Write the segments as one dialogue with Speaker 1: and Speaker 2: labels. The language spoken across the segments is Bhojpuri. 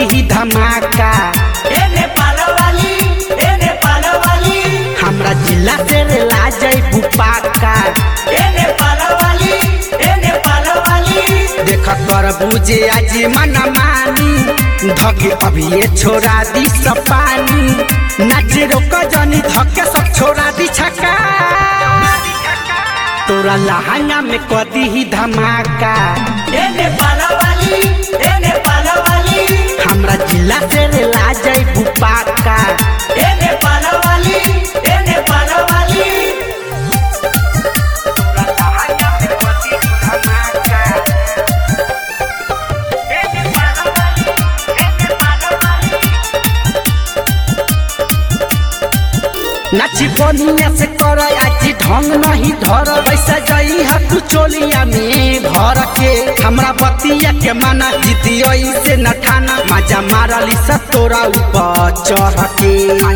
Speaker 1: कदी ही धमाका
Speaker 2: ए नेपाल वाली ए नेपाल वाली
Speaker 1: हमरा जिला से रे ला जइबू पाका
Speaker 2: ए नेपाल वाली ए नेपाल वाली
Speaker 1: देख कर बुझे आज मन मानी धके अभी ये छोड़ा दी सब पानी नाच रोक जनी धके सब छोड़ा दी छका तोरा लहंगा में कदी ही धमाका
Speaker 2: ए नेपाल वाली ए नेपाल वाली
Speaker 1: हमरा जिला से रे ला जइबू पाका
Speaker 2: ए नेपाल वाली ए नेपाल वाली
Speaker 1: तोरा लहंगा में कदी ही धमाका
Speaker 2: ए नेपाल वाली ए नेपाल वाली
Speaker 1: नाची बनिया से कर आज ढंग नहीं धर पैसा जाई हा तू चोलिया में भर के हमरा बतिया के माना जीती से न ठाना मजा मारली सा तोरा ऊपर चढ़ के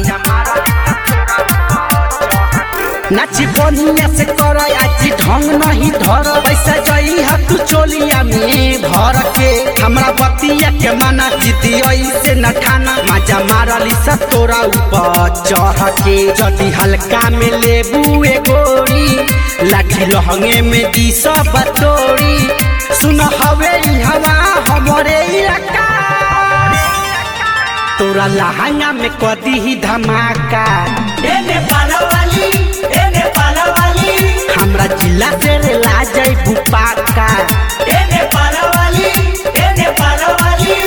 Speaker 1: नाची बनिया से कर आज ढंग नहीं धर पैसा जाई हा तू चोलिया में भर के हमरा बतिया के माना जीती से न ठाना मजा मारली सा तोरा ऊपर चढ़ के जदी हल्का में लेबू ए गोरी लाठी लहंगे में दी सब तोड़ी सुन हवे ई हवा हमरे इलाका तोरा लहंगा में कदी ही धमाका
Speaker 2: ए नेपाल वाली ए नेपाल वाली
Speaker 1: हमरा जिला से रे ला जइबू पाका
Speaker 2: ए नेपाल वाली ए नेपाल वाली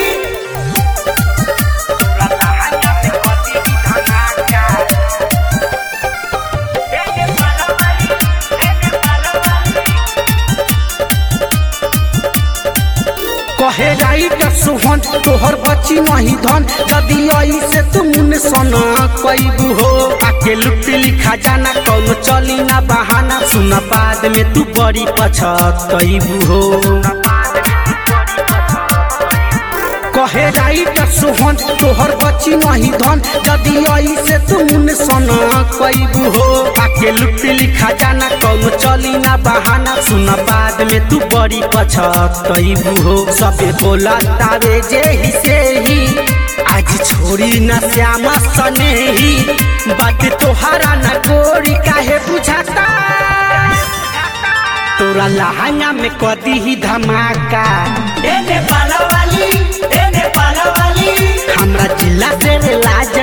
Speaker 1: तोरा लहंगा में कदी ही धमाका
Speaker 2: ए नेपाल वाली ए नेपाल वाली
Speaker 1: कहे राइट सुहन तोहर बची नहीं धन जदी आई से तुम सना कैबू हो आके लुटली खजाना कौन चली ना बहाना सुन बाद में तू बड़ी पछतैबू हो कहे राइट सुहन तोहर बची नहीं धन जदी आई से तुम सना कैबू हो आके लुटली खजाना कौन चली ना बहाना सुन बाद में तू बड़ी पछतैबू हो सबे बोला तावे जे ही से ही आज छोड़ी न श्यामा सने ही बात तोहारा न गोरी काहे बुझाता तोरा लहंगा में कदी ही धमाका
Speaker 2: ए नेपाल वाली ए नेपाल वाली
Speaker 1: हमरा जिला से रे ला